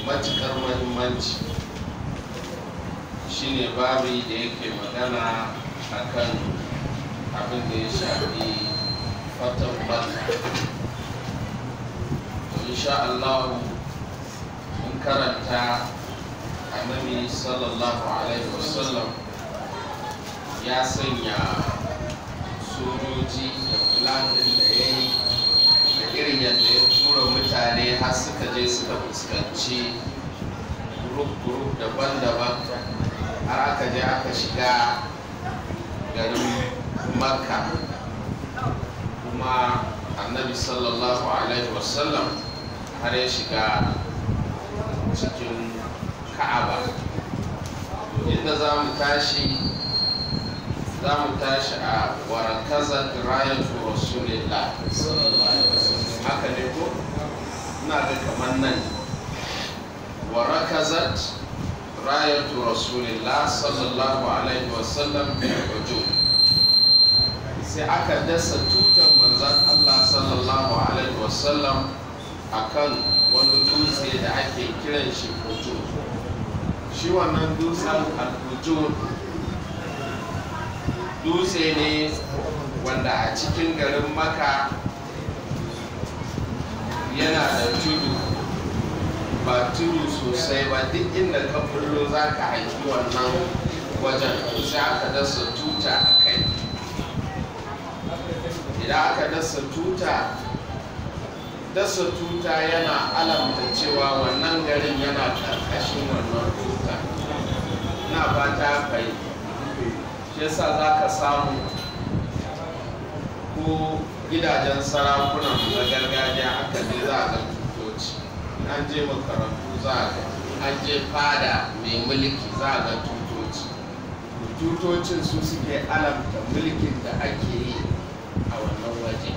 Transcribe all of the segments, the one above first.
matukar mahimmanci shine babi da yake magana akan abin da ya shafi fatan bata insha Allah mun karanta annabi sallallahu alaihi wasallam ya sanya sojoji da fulanin da ya yi da irin yadda ya tura mutane har suka je suka fuskanci grup-grup daban-daban har aka je aka shiga garin makka kuma annabi sallallahu alaihi wasallam har ya shiga cikin ka'aba inda za mu tashi za mu tashi a warakazar rayatu rasulillah haka ne ko ina ga kamar nan warakazat rayatu rasulillah sallallahu alaihi wasallam wajo sai aka dasa tutar manzan allah sallallahu alaihi wasallam akan wani dutse da ake kiran shi fujur shi wannan dutsen al-fujur dutse ne wanda a cikin garin maka yana da tudu ba tudu sosai ba duk inda ka bullo za ka haifi wannan wajen sai aka dasa tuta a kai idan aka dasa tuta dasa tuta yana alamta cewa wannan garin yana karkashin wannan tuta na fata kai shi yasa za ka samu ko gidajen sarakunan na gargajiya aka je za a ga tutoci an je makarantu za a ga an je fada mai mulki za a ga tutoci tutocin su suke alamta mulkin da ake yi a wannan waje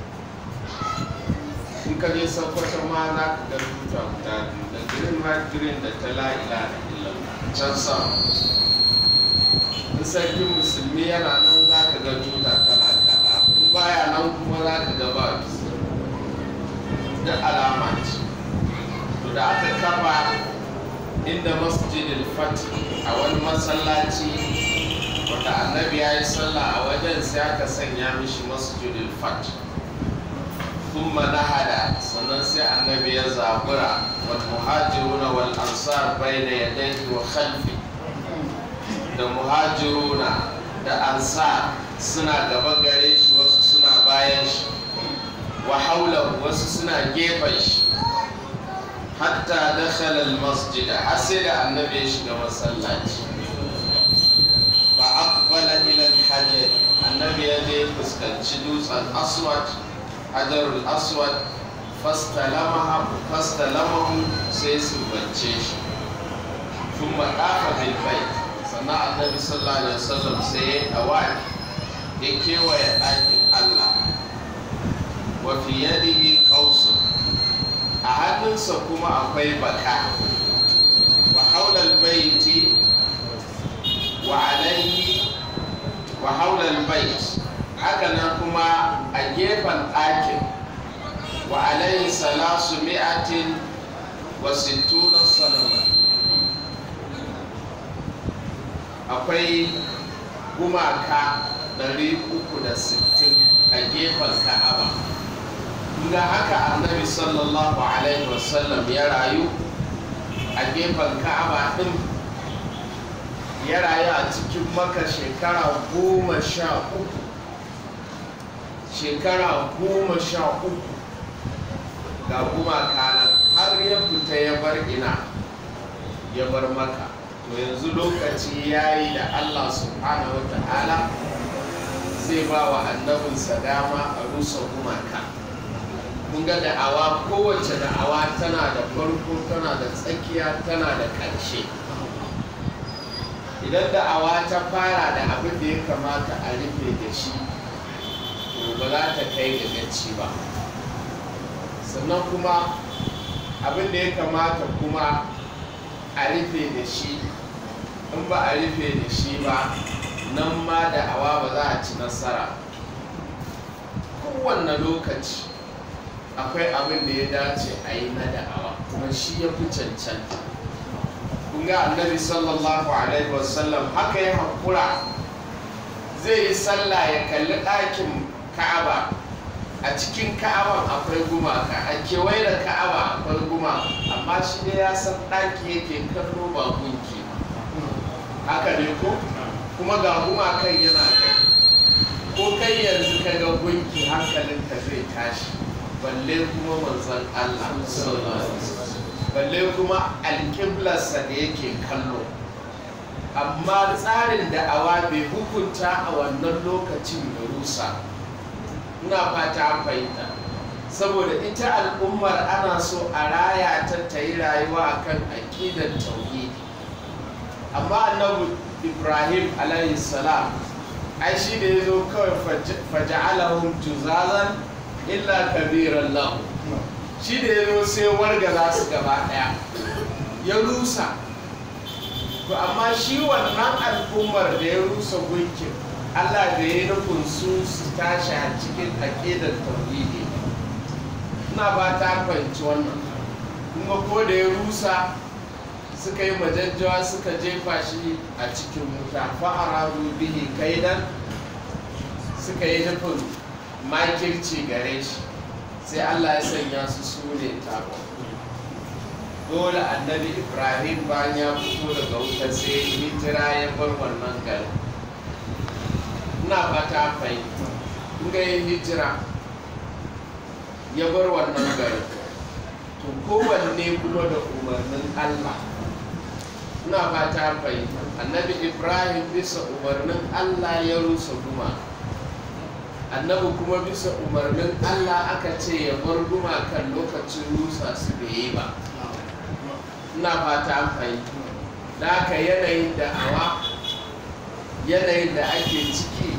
in ka je sakwata ma za ka ga tuta guda biyu da green white green da ta la'ila da illan can sama in sarkin musulmi yana nan za ka ga tuta tana kada in baya nan kuma za ka ga ba da alama ce to da aka kafa inda masjidil fatih a wani masallaci wanda annabi ya yi sallah a wajen sai aka sanya mishi masjidil fatih ثم نهد sannan sai annabi ya zabura wal muhajiruna wal ansar bayna yadayhi wa khalfi da muhajiruna da ansar suna gaba gare shi wasu suna bayan shi wa haula wasu suna gefen shi hatta dakhala al masjid har sai da annabi ya shiga masallaci fa aqbala ila al hajar annabi ya je fuskanci dutsen aswad hajarul aswad fastalamahu sai su bance shi tun maɗafa bil bai sannan annabi sallallahu alaihi wasallam sai ya awai ya kewaye ɗakin allah wa fi yadihi qausun a hannunsa kuma akwai baka wa haulal baiti wa alaihi wa haulal bait haka nan kuma a gefen ɗakin wa alayhi salasu mi'atin wa sittuna sanama akwai gumaka 360 a gefen ka'aba ga haka annabi sallallahu alaihi wasallam ya rayu a gefen ka'aba ɗin ya rayu a cikin maka shekara goma sha uku shekara goma sha uku ga gumaka nan har ya fita ya bar ina ya bar maka to yanzu lokaci ya yi da allah subhanahu wa ta'ala zai ba wa annabinsa dama a rusa gumaka kun ga da'awa kowace da'awa tana da farko tana da tsakiya tana da ƙarshe idan da'awa ta fara da abin da ya kamata a rufe da shi to ba za ta kai ga gaci ba sannan kuma abin da ya kamata kuma a rufe da shi in ba a rufe da shi ba nan ma da'awa ba za a ci nasara kowanne lokaci akwai abin da ya dace a yi na da'awa kuma shi ya fi cancanta kun ga annabi sallallahu alaihi wasallam haka ya haƙura zai yi sallah ya kalli ɗakin ka'aba a cikin ka'aban akwai gumaka a kewaye da ka'aba akwai gumaka amma shi ne ya san ɗaki yake kallo ba gunki haka ne ko kuma ga gumakan yana gani ko kai yanzu ka ga gunki hankalinka zai tashi balle kuma manzon Allah balle kuma alƙiblarsa da yake kallo amma tsarin da awa bai hukunta a wannan lokacin da rusa ina fata an fahimta saboda ita al'ummar ana so a raya ta ta yi rayuwa akan aƙidar tauhidi amma annabi ibrahim alayhi salam ai shi da ya zo kawai faja'alahum juzazan illa kabiran lahu shi da ya zo sai warga za su gaba daya ya rusa to amma shi wannan al'ummar da ya rusa gunkin allah da ya nufin su su tashi a cikin aƙidar tauhidi ina ba ta fahimci wannan kuma ko da ya rusa suka yi majajjawa suka jefa shi a cikin wuta fa'aradu bihi kaidan suka yi nufin makirci gare shi sai Allah ya sanya su su ne tabo dole annabi ibrahim bayan ya fito daga wuta sai hijira ya bar wannan gari ina fata fahimta ga yin hijira ya bar wannan gari to kowanne kuma da umarnin Allah ina fata fahimta annabi ibrahim bisa umarnin Allah ya rusa guma annabi kuma bisa umarnin Allah aka ce ya bar gumakan lokacin rusa su bai yi ba ina fata fahimta da aka yanayin da'awa yanayin da ake ciki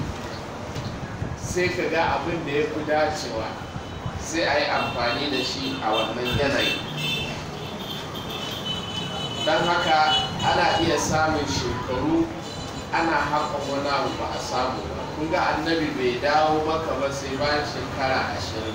sai ka ga abin da ya fi dacewa sai a yi amfani da shi a wannan yanayi don haka ana iya samun shekaru ana haƙa wani abu ba a samu ba kun ga annabi bai dawo maka ba sai bayan shekara ashirin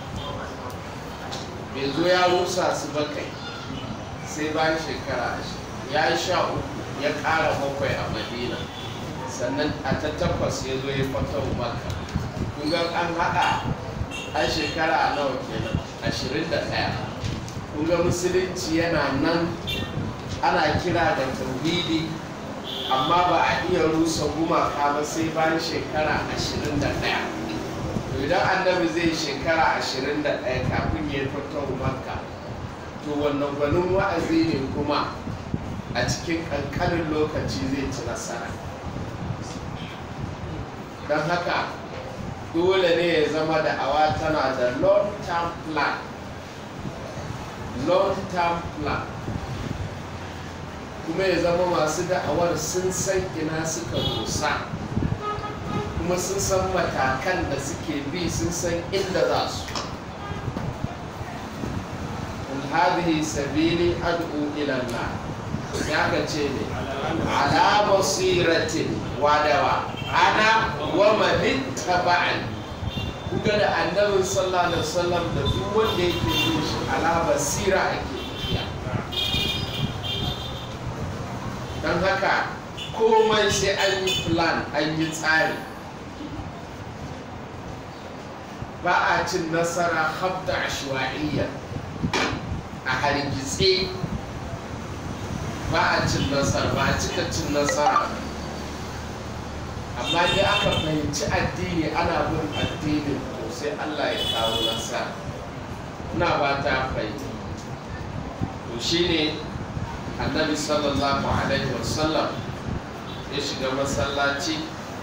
bai zo ya rusa su ba kai sai bayan shekara ashirin ya yi sha uku ya ƙara bakwai a madina sannan a ta takwas ya zo ya fata maka kun ga an haɗa an shekara nawa kenan ashirin da ɗaya kun ga musulunci yana nan ana kira da tauhidi amma ba a iya rusa gumaka ba sai bayan shekara ashirin da ɗaya idan annabi zai shekara ashirin da ɗaya kafin ya fito makka to wannan gwanin wa'azi ne kuma a cikin ƙanƙanin lokaci zai ci nasara don haka dole ne ya zama da awa tana da long term plan long term plan kuma ya zama masu da'awar sun san ina suka dosa kuma sun san matakan da suke bi sun san inda za su hadhihi sabili ad'u ila Allah ya ka ce ne ala basiratin wadawa ana wa man ittaba'ani kuga da annabin sallallahu alaihi wasallam da duk wanda yake bin shi ala basira ake tafiya don haka komai sai an yi plan an yi tsari ba a cin nasara habda ashwa'iyya a hargitse ba a cin nasara ba a cika cin nasara amma dai aka fahimci addini ana bin addinin to sai allah ya kawo nasara ina ba ta fahimta to shine annabi sallallahu alaihi wasallam ya shiga masallaci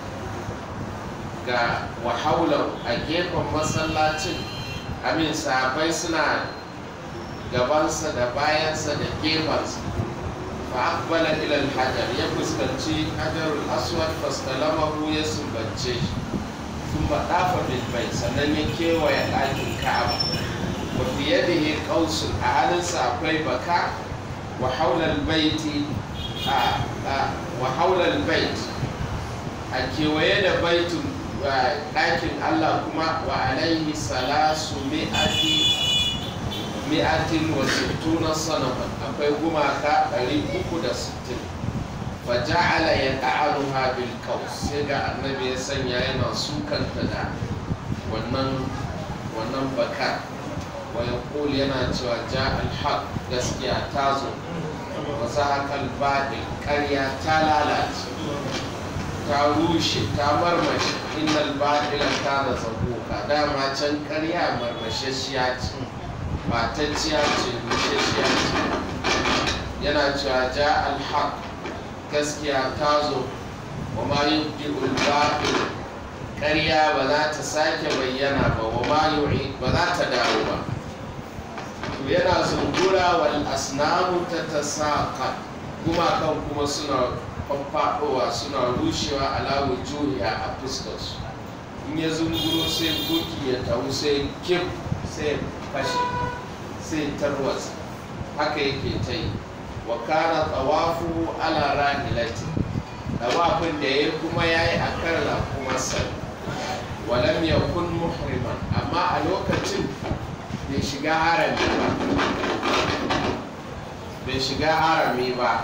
ga wahaular a gefen masallacin amin sahabai suna gabansa da bayansa da gefensa fa akbala ila hajar ya fuskanci hajarul aswad fastalamahu ya sumbance shi sun dafa bilbai sannan ya kewaye ɗakin ka'aba wa fi yadihi qausun a halinsa akwai baka wa haula albayti wa haula albayt a kewaye da baitun ɗakin Allah kuma wa alaihi salasu mi'ati mi'atin wa sittuna sanaman akwai gumaka 360 fa ja'ala yad'aluha bil qaws sai ga annabi ya sanya yana sukanta da wannan wannan baka wa yaqul yana cewa ja al haq gaskiya ta zo wa zahaqa al batil ƙarya ta lalace ta rushe ta marmashi innal batila kana zabuka dama can ƙarya marmashashiya ce matacciya ce rushashiya ce yana cewa ja al haq gaskiya ta zo wa ma yubdi'ul batil ƙarya ba za ta sake bayyana ba wa ma yu'i ba za ta dawo ba to yana zungura wal asnamu ta tasaqa gumakan kuma suna faffaɗowa suna rushewa ala wujuhiha a fuskarsu in ya zunguro sai gunki ya taru sai kif sai fashe sai tarwatsa haka yake ta yi wa kana tsawafu ala rahilati tawafin da ya kuma ya yi a kan rakumarsa walam ya kun muhriman amma a lokacin bai shiga harami ba bai shiga harami ba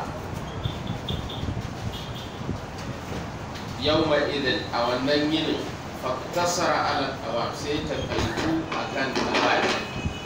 yau idin a wannan yinin faktasara ala tawaf sai ta kaitu a kan tawafi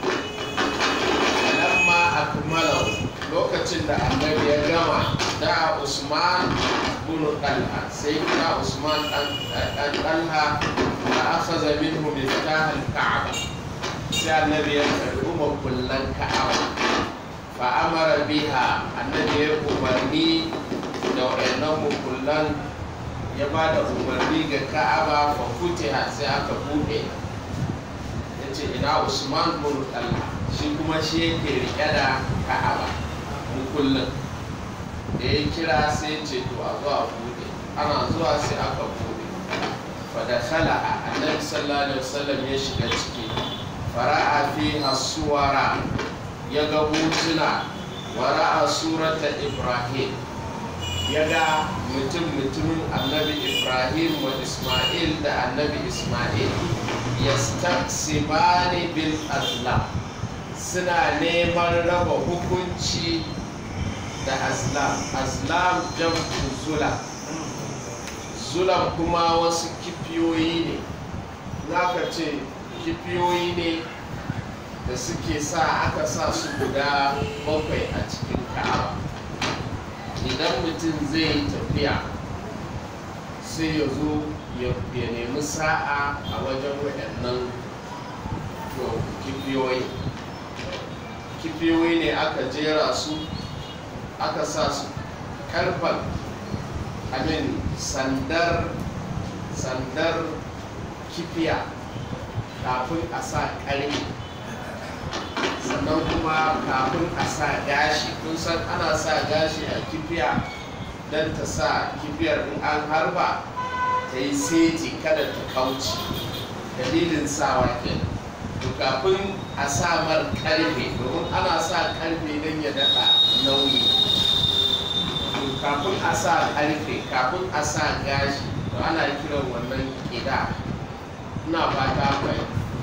lamma akmalahu lokacin da annabi ya gama da usman bin talha sai kira usman dan talha da akhadha minhu miftah al-ka'ba sai annabi ya karbi makullan ka'aba fa amara biha annabi ya umarni da wayannan makullan ya ba da umarni ga ka'aba fa futiha sai aka bude yace ina usman bin talha shi kuma shi yake rike da ka'aba kullum da ya kira sai ce to a zuwa bude ana zuwa sai aka bude fada khala'a annabi sallallahu alaihi wasallam ya shiga ciki fara'a fi hasuwara ya ga hotuna wa ra'a surata ibrahim ya ga mutum mutumin annabi ibrahim wa isma'il da annabi isma'il yastaqsimani bil azlam suna neman raba hukunci da azlam azlam jam'u zulam zulam kuma wasu kifiyoyi ne ka ce kifiyoyi ne da suke sa aka sa su guda bakwai a cikin ka'aba idan mutum zai yi tafiya sai ya zo ya nemi sa'a a wajen waɗannan kifiyoyi kifiyoyi ne aka jera su aka sa su karfan amin sandar sandar kifiya kafin a sa ƙarfi sannan kuma kafin a sa gashi kun san ana sa gashi a kifiya don ta sa kifiyar in an harba ta yi seti kada ta kauce dalilin sawa kenan to kafin a sa mar karfe domin ana sa karfe don ya daɗa nauyi to kafin a sa karfe kafin a sa gashi to ana kiran wannan ƙida ina fata mai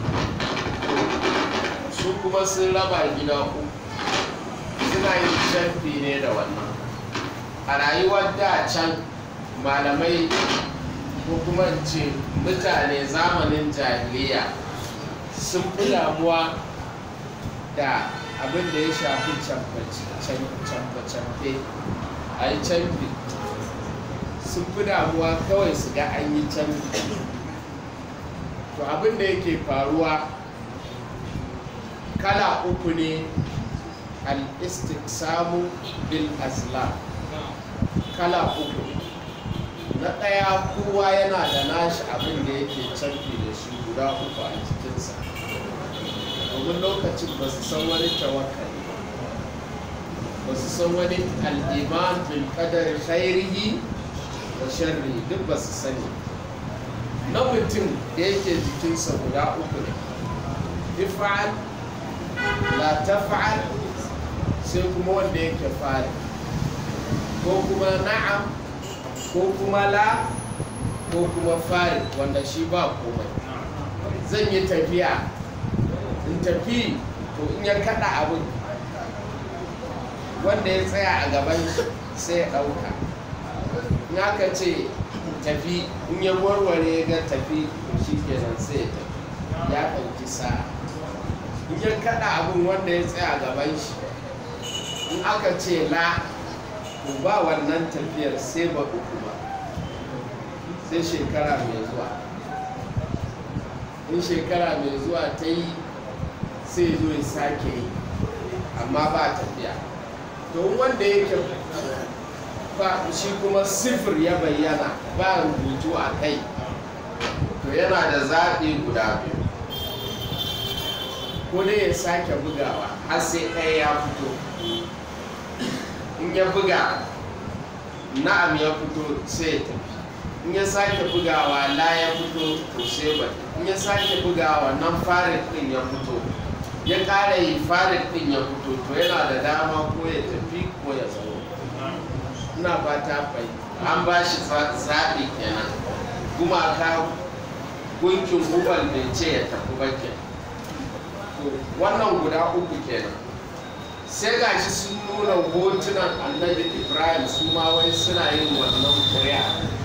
su kuma sun raba gida uku suna yin canfi ne da wannan a rayuwar da can malamai ko kuma ce mutane zamanin jahiliya sun fi damuwa da abin da ya shafi camfe-camfe a yi camfi sun fi damuwa kawai su ga an yi camfi to abin da yake faruwa kala uku ne al-istiksamu bil azlam kala uku na ɗaya kowa yana da nashi abin da yake canfi da shi guda uku a jikinsa domin lokacin ba su san wani tawakkali ba su san wani al'iman bil qadari khairihi da sharri duk ba su sani na mutum da yake jikinsa guda uku ne ifa'al la tafa'al sai kuma wanda yake fari ko kuma na'am ko kuma la ko kuma fari wanda shi ba komai zan yi tafiya in tafi to in ya kada abin wanda ya tsaya a gaban shi sai ya ɗauka in aka ce tafi in ya warware ya ga tafi shi kenan sai ya tafi ya ɗauki sa'a in ya kada abin wanda ya tsaya a gaban shi in aka ce la to ba wannan tafiyar sai ba uku ba sai shekara mai zuwa in shekara mai zuwa ta yi sai zo ya sake yi amma ba tafiya to wanda yake ba shi kuma sifir ya bayyana ba rubutu a kai to yana da zaɓi guda biyu ko dai ya sake bugawa har sai ɗaya ya fito in ya buga na'am ya fito sai ya tafi in ya sake bugawa la ya fito to sai ba in ya sake bugawa nan farin din ya fito ya ƙara yi farin din ya fito to yana da dama ko ya tafi ko ya zama ina fata fai an ba shi zaɓi kenan gumaka gunkin hubal bai ce ya tafi ba ke wannan guda uku kenan sai ga shi sun nuna hotunan annabi ibrahim su ma wai suna yin wannan kuri'a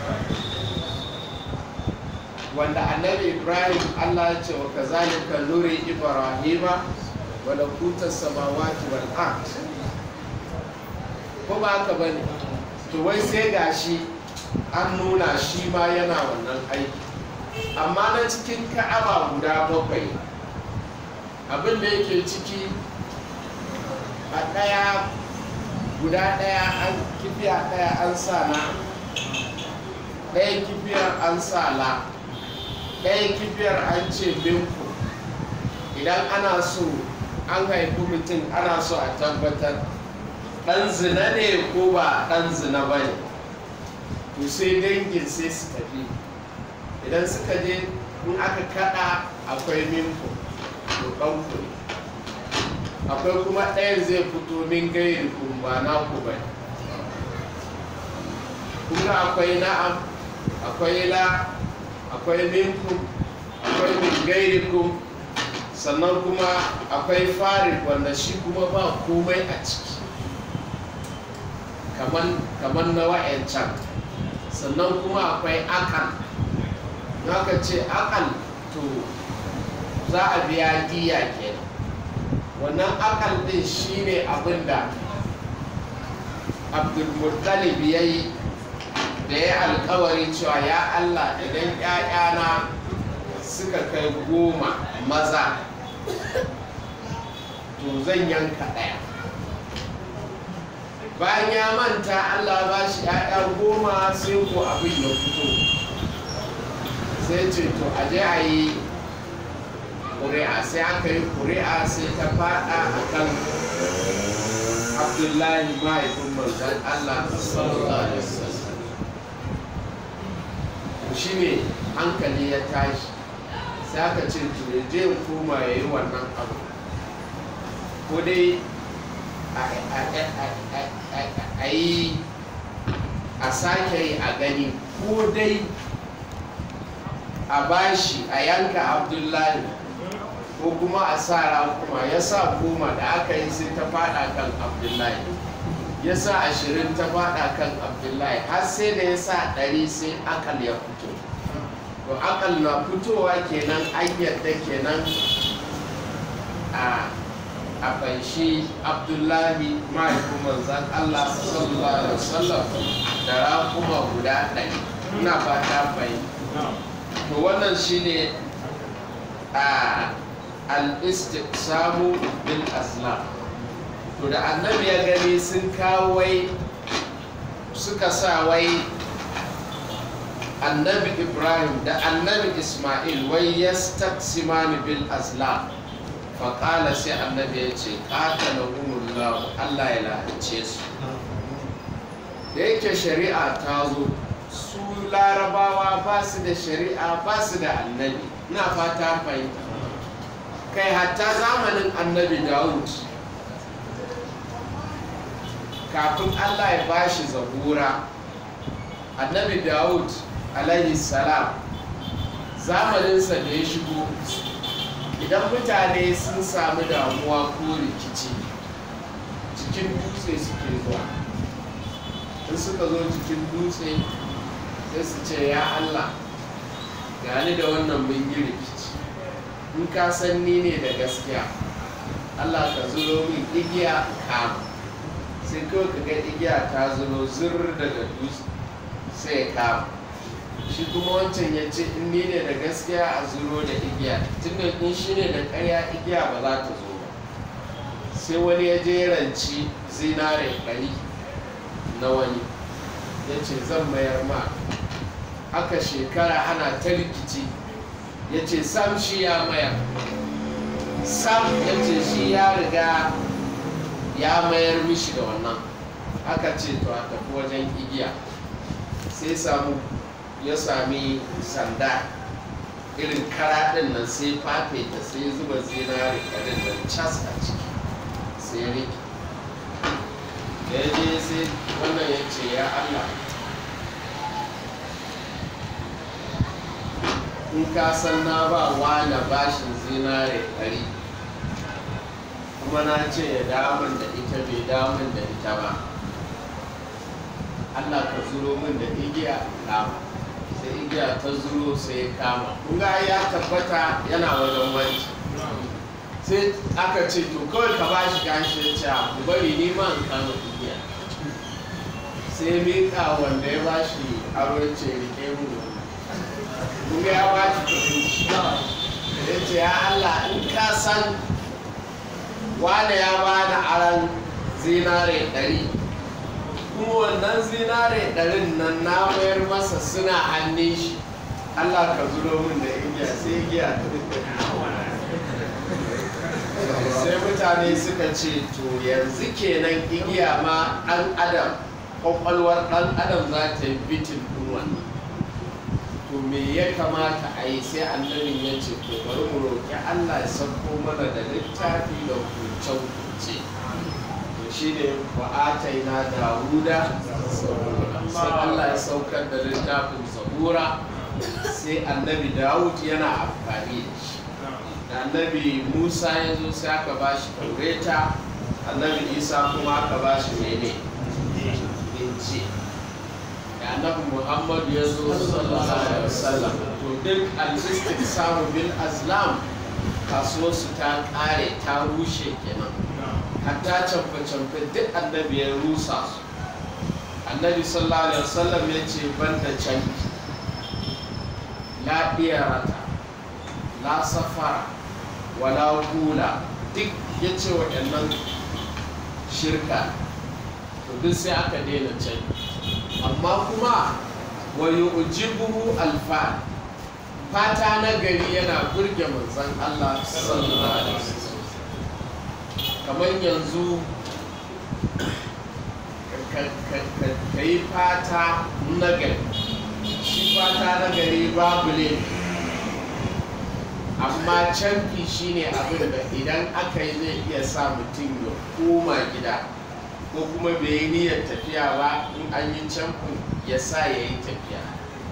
wanda annabi ibrahim allah ya ce wa kazalika nuri ibrahima wa lakuta samawati wal ard ko ba haka bane to wai sai gashi an nuna shi ma yana wannan aiki amma na cikin ka'aba guda bakwai abin da yake ciki a ɗaya guda ɗaya an kifiya ɗaya an sa na ɗaya kifiyar an sa la ɗaya kifiyar an ce binku idan ana so an haifi mutum ana so a tabbatar ɗan zina ne ko ba ɗan zina ba ne to sai dangin sai su tafi idan suka je in aka kaɗa akwai minku to ɗanku ne akwai kuma ɗayan zai fito min gairi ba na ku ba kuma akwai na'am akwai la akwai minkum akwai min gairikum sannan kuma akwai farid wanda shi kuma ba komai a ciki kamar na wa'yancan sannan kuma akwai akal ka ce akal to za a biya diya kenan wannan akal din shine abin da abdulmuttalib ya yi da ya alkawari cewa ya allah idan 'ya'yana suka kai goma maza to zan yanka ɗaya bayan ya manta allah ba shi 'ya'ya goma sai ko abin ya fito sai ce to aje a yi ƙuri'a sai aka yi ƙuri'a sai ta faɗa a kan abdullahi mahaifin manzan allah sallallahu alaihi wasallam shi ne hankali ya tashi sai aka ce to ya je koma ya yi wannan abu ko dai a yi a sake yi a gani ko dai a bashi a yanka abdullahi ko kuma a sa kuma ya sa goma da aka yi sai ta fada kan abdullahi ya sa ashirin ta fada kan abdullahi har sai da ya sa ɗari sai akal ya fito to akal na fitowa kenan an yadda kenan a a fanshi abdullahi mahaifin manzan allah sallallahu alaihi wasallam da rakuma guda ɗari ina fata fahimta to wannan shine a al-istiqsamu bil aslam to da annabi ya gani sun kawo wai suka sa wai annabi ibrahim da annabi ismail wai yastaqsimani bil aslam faƙala sai annabi ya ce qatalahumullahu Allah ya lalace su da yake shari'a ta zo su larabawa ba su da shari'a ba su da annabi ina fata fahimta kai hatta zamanin annabi dawud kafin allah ya ba shi zabura annabi dawud alaihi salam zamaninsa da ya shigo idan mutane sun samu damuwa ko rikici cikin dutse suke zuwa in suka zo cikin dutse sai su ce ya allah gani da wannan mun yi rikici in ka san ni ne da gaskiya allah ka zuro min igiya kama sai kawai ka ga igiya ta zuro zur daga dutse sai ya kama shi kuma wancan ya ce in ni ne da gaskiya a zuro da igiya tunda in shi ne da karya igiya ba za ta zo ba sai wani ya je ranci zinare ɗari na wani ya ce zan mayar ma aka shekara ana ta rikici ya ce sam shi ya mayar sam ya ce shi ya riga ya mayar mishi da wannan aka ce to a tafi wajen igiya sai samu ya sami sanda irin kara din nan sai fafe ta sai zuba zinare ɗarin nan cas a ciki sai rike da ya je sai wannan ya ce ya allah in ka san na ba wani bashin zinare ɗari kuma na ce ya damun da ita bai damun da ita ba allah ka zuro min da igiya kama sai igiya ta zuro sai ya kama kun ga ya tabbata yana wajen wanci sai aka ce to kawai ka bashi gashi ya ce ku bari ni ma in kama igiya sai miƙa wanda ya bashi aro ya ce rike mu kun ga ya bashi kuɗin shi ya ce ya Allah in ka san wane ya bani aran zinare ɗari kuma wannan zinare ɗarin nan na mayar masa suna hannun shi Allah ka zuro min da igiya sai igiya ta sai mutane suka ce to yanzu kenan igiya ma ɗan adam kwakwalwar ɗan adam za ta yi bitin ɗin wannan to me ya kamata a yi sai annabin ya ce to bari mu roƙi allah ya sauko mana da littafi da hukunce-hukunce to shi ne wa'atai na dawuda sai allah ya saukar da littafin zabura sai annabi dawud yana amfani da shi da annabi musa ya zo sai aka ba shi taureta annabi isa kuma aka ba shi mene inci da annabi muhammad ya zo sallallahu alaihi wasallam to duk al-istik samu bil azlam kasuwarsu ta kare ta rushe kenan hatta camfe-camfe duk annabi ya rusa su annabi sallallahu alaihi wasallam ya ce banda canfi la rata la safara wala hula duk ya ce waɗannan shirka to duk sai aka daina can amma kuma wa yu'jibuhu alfa fata na gari yana burge manzon Allah sallallahu alaihi wasallam kamar yanzu ka yi fata na gari shi fata na gari babu ne amma canfi shine abin da idan aka yi zai iya sa mutum ya koma gida ko kuma bai yi niyyar tafiya ba in an yi camfin ya sa ya yi tafiya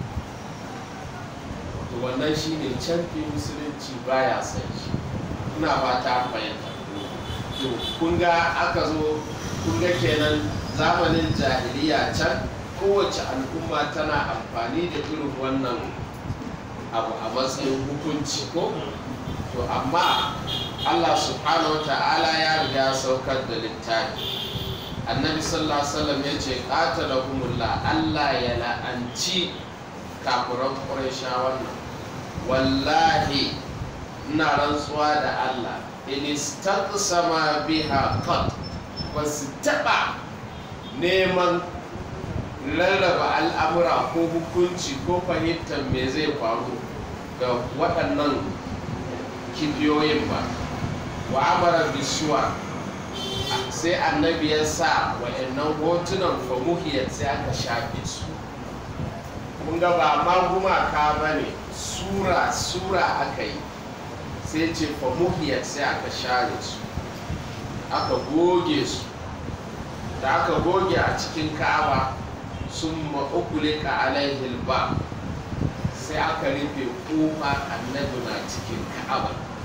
to wannan shine camfi musulunci baya son shi ina fata fahimta to kun ga aka zo kun ga kenan zamanin jahiliya can kowace al'umma tana amfani da irin wannan abu a matsayin hukunci ko to amma Allah subhanahu wa ta'ala ya riga saukar da littafi annabi sallallahu alaihi wasallam ya ce qatalahumullah Allah ya la'anci kafiran qurayshawan nan wallahi ina rantsuwa da Allah in istaqsama biha qat basu taba neman rarraba al'amura ko hukunci ko fahimtar me zai faru ga waɗannan kibiyoyin ba wa amara bisuwa sai annabi ya sa wa'annan hotunan famuhiyar sai aka shafe su kun ga ba ma gumaka ba ne sura sura aka yi sai ce famuhiyar sai aka share su aka goge su da aka goge a cikin ka'aba sun ma'ukulika alaihil ba sai aka rufe kofa annabi na cikin ka'aba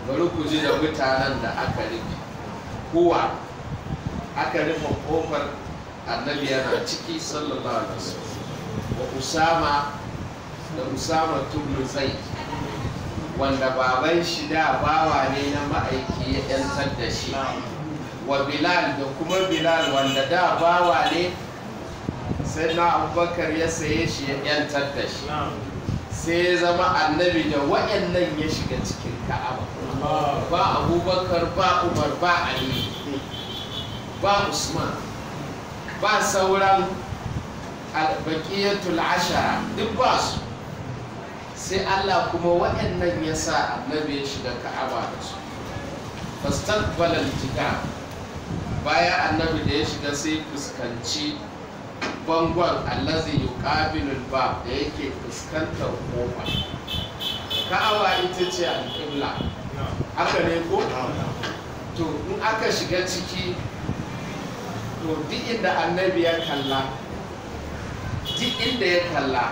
bari ku ji da mutanen da aka rufe kowa aka rufe kofar annabi yana ciki sallallahu alaihi wasallam wa usama da usama tubnu zaid wanda baban shi da bawa ne na ma'aiki ya yantar da shi wa bilal da kuma bilal wanda da bawa ne sai na abubakar ya saye shi ya yantar da shi sai ya zama annabi da waɗannan ya shiga cikin ka'aba ba abubakar ba umar ba ali ba usman ba sauran albaqiyatul ashara duk ba su sai Allah kuma waɗannan ya sa annabi ya shiga ka'aba da su fastaqbala al bayan annabi da ya shiga sai fuskanci bangon allazi yuqabilu al-bab da yake fuskantar kofa ka'aba ita ce al-qibla haka ne ko to in aka shiga ciki to duk inda annabi ya kalla duk inda ya kalla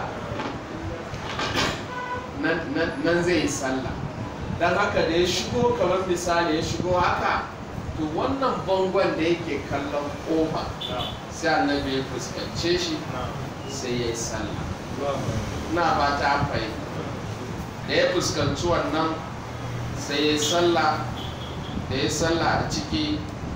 nan zai yi sallah don haka da ya shigo kamar misali ya shigo haka to wannan bangon da yake kallon kofa sai annabi ya fuskance shi sai ya yi sallah na ba ta fahimta da ya fuskanci wannan sai ya yi sallah da ya yi sallah a ciki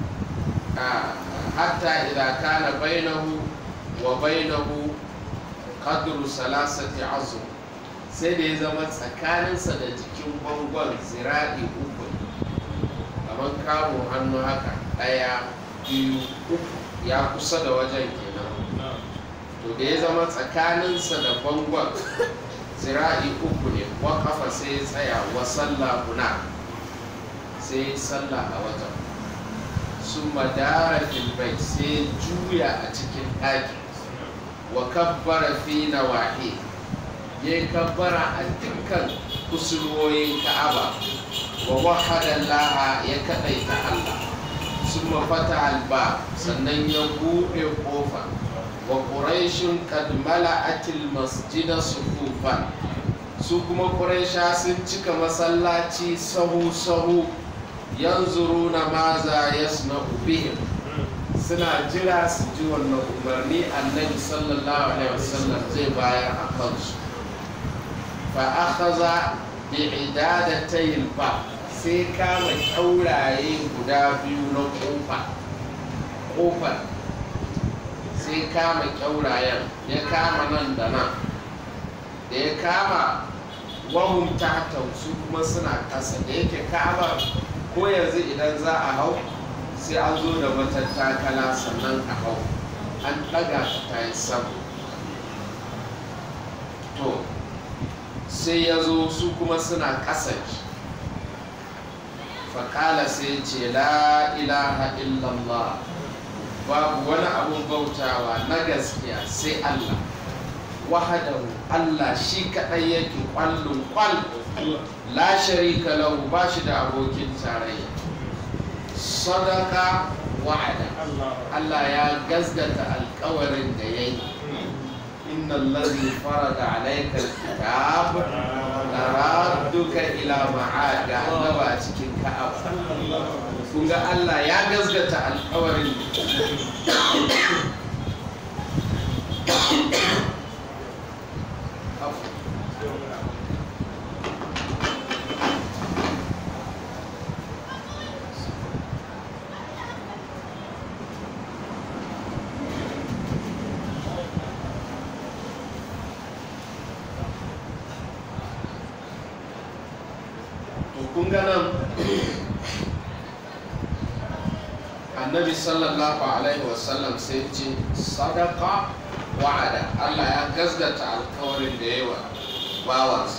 hatta idan kana bainahu wa bainahu qadru salasati azum sai da ya zama tsakaninsa da jikin bangon zira'i uku kamar kamun hannu haka ɗaya biyu uku ya kusa da wajen kenan to da ya zama tsakaninsa da bangon zira'i uku ne wa kafa sai ya tsaya wa sallah huna sai ya sallah a wajen sun madara filbai sai juya a cikin ɗaki wa kabbara fi na wahe ya yi kabbara a dukkan kusurwoyin ka'aba wa wahada laha ya kaɗaita Allah sun mafata alba sannan ya buɗe ƙofa wa ƙuraishin kadmala atil masjida sufufan su kuma ƙuraisha sun cika masallaci sahu-sahu yanzuru na maza yasna bihim suna jira su ji wannan umarni annabi sallallahu alaihi wasallam zai bayar a kansu fa akhadha bi idadatayil ba sai kama kyauraye guda biyu na kofa kofar sai kama kyaurayen ya kama nan da nan da ya kama wahum tahtau su kuma suna ƙasa da yake kama ko yanzu idan za a hau sai an zo da matattakala sannan a hau an ɗaga ta yi sama to sai ya zo su kuma suna ƙasa faƙala sai ce la ilaha illallah babu wani abun bautawa na gaskiya sai Allah wahadahu Allah shi kaɗai yake ƙwallon ƙwal la sharika lahu ba shi da abokin tarayya sadaka wa'ada Allah ya gazgata alkawarin da ya yi inna allazi farada alayka alkitab la radduka ila ma'ad ga annaba a cikin ka'aba kun ga Allah ya gazgata alkawarin kun ga nan annabi sallallahu alaihi wasallam sai ce sadaka wa'ada Allah ya gazgata alkawarin da yawa bawansa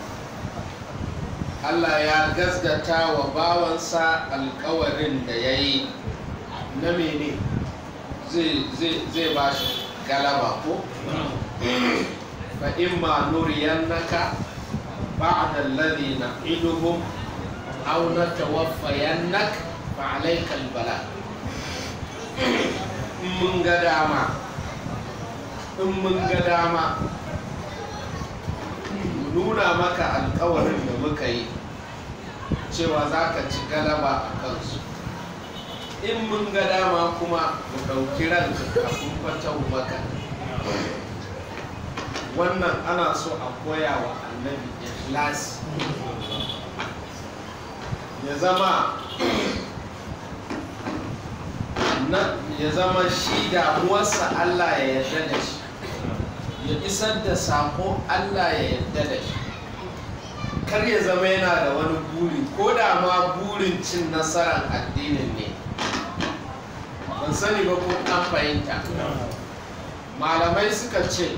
Allah ya gazgata wa bawansa alkawarin da ya yi na mene zai ba shi galaba ko? fa imma nuriyannaka بعد الذي نعدهم أو نتوفينك فعليك البلاء mun ga dama in mun ga dama nuna maka alkawarin da muka yi cewa za ka ci galaba a kansu in mun ga dama kuma mu ɗauki ranka kafin fatan maka wannan ana so a koya wa annabi ikhlasi ya zama na ya zama shi damuwarsa Allah ya yarda da shi ya isar da sako Allah ya yarda da shi kar ya zama yana da wani buri ko da ma burin cin nasarar addinin ne ban sani ba ko an fahimta malamai suka ce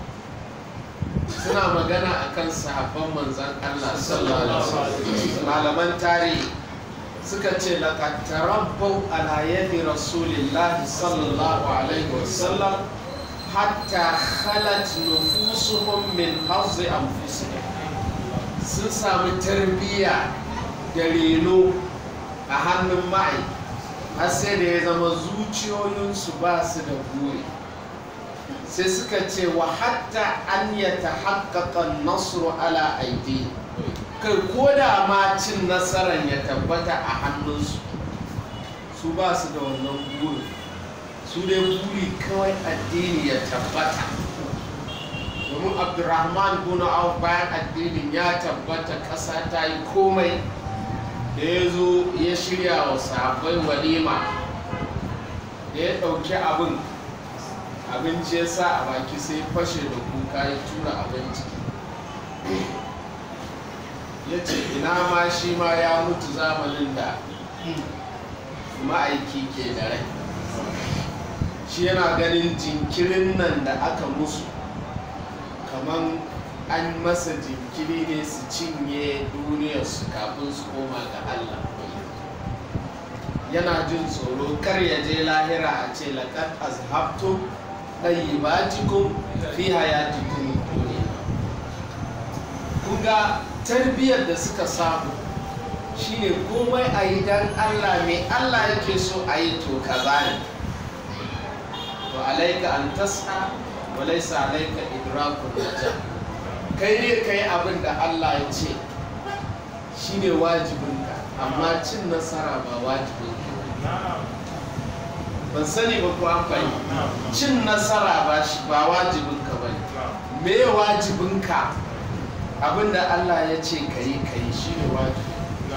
suna magana akan sahabban manzan Allah sallallahu alaihi wasallam malaman tarihi suka ce laqad tarabbau ala yadi rasulillahi sallallahu alaihi wasallam hatta khalat nufusuhum min hazzi anfusihim sun sami tarbiyya da reno a hannun ma'i har sai da ya zama zuciyoyinsu ba su da buri sai suka ce wa hatta an ya ta haƙaƙa nasru ala aidi kai ko da ma cin nasarar ya tabbata a hannunsu su ba su da wannan buri su dai buri kawai addini ya tabbata domin abdurrahman guna auf bayan addinin ya tabbata ƙasa ta yi komai da ya zo ya shirya wa sahabbai walima da ya ɗauki abin abinci ya sa a baki sai fashe da kuka ya tura abinci ya ce ina ma shi ma ya mutu zamanin da ma'aiki ke da rai shi yana ganin jinkirin nan da aka musu kamar an masa jinkiri ne su cinye duniyarsu kafin su koma ga Allah yana jin tsoro kar ya je lahira a ce laƙar azhabtu ɗayyibatikum fi hayatikum duniya kun ga tarbiyyar da suka samu shine komai a yi don Allah mai Allah yake so a yi to kaza ne to alaika an tasa wa laisa alaika idrakun najah kai ne ka yi abin da Allah ya ce shi ne wajibinka amma cin nasara ba wajibinka ban sani ba ko an fahimta cin nasara ba shi ba wajibinka ba ne me wajibinka abin da Allah ya ce ka yi ka yi shi ne wajibi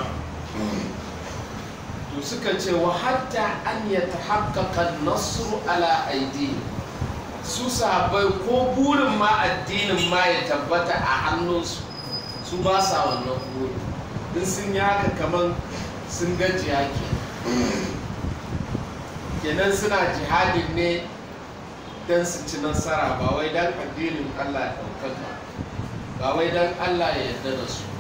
to suka ce wa hatta an ya ta haƙaƙa nasru ala aidi su sahabbai ko burin ma addinin ma ya tabbata a hannunsu su ba sa wannan burin in sun yi haka kamar sun gajiya ke kenan suna jihadin ne don su ci nasara ba wai don addinin allah ya ɗaukaka ba wai don allah ya yarda da su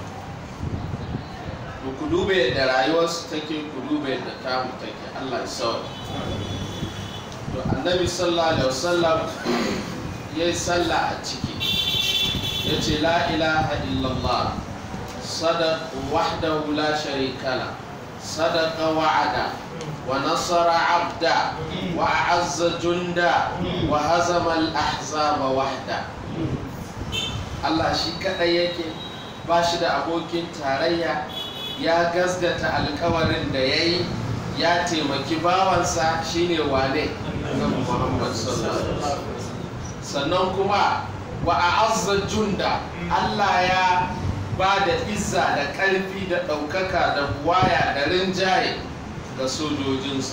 ku dube yadda rayuwarsu take ku dube yadda tamu take allah ya sauri to annabi sallallahu alaihi wasallam ya yi sallah a ciki ya ce la ilaha illallah sadaq wahdahu la sharika la sadaqa wa'ada wa nasara abda wa a'azza junda wa hazama al-ahzaba wahda Allah shi kadai yake ba shi da abokin tarayya ya gasgata alkawarin da ya yi ya taimaki bawansa shine wane annabi Muhammad sallallahu alaihi wasallam sannan kuma wa a'azza junda Allah ya ba da izza da ƙarfi da ɗaukaka da buwaya da rinjaye ga sojojinsa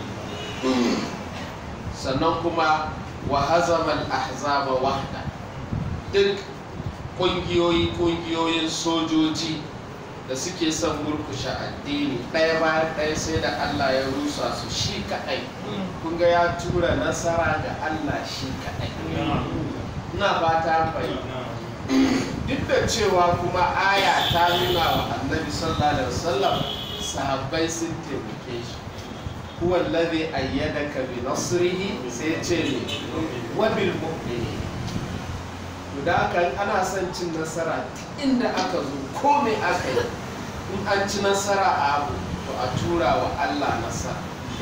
sannan kuma wa hazamal ahzaba wahda duk ƙungiyoyi ƙungiyoyin sojoji da suke son murkushe addini ɗaya bayan ɗaya sai da Allah ya rusa su shi kaɗai kun ga ya tura nasara ga Allah shi kaɗai ina fata fahimta duk da cewa kuma aya ta nuna wa annabi sallallahu alaihi wasallam sahabbai sun taimake shi huwa alladhi ayyadaka bi nasrihi sai ce ne wa bil mu'minin to da haka ana son cin nasara inda aka zo ko me aka yi in an ci nasara a abu to a tura wa Allah nasara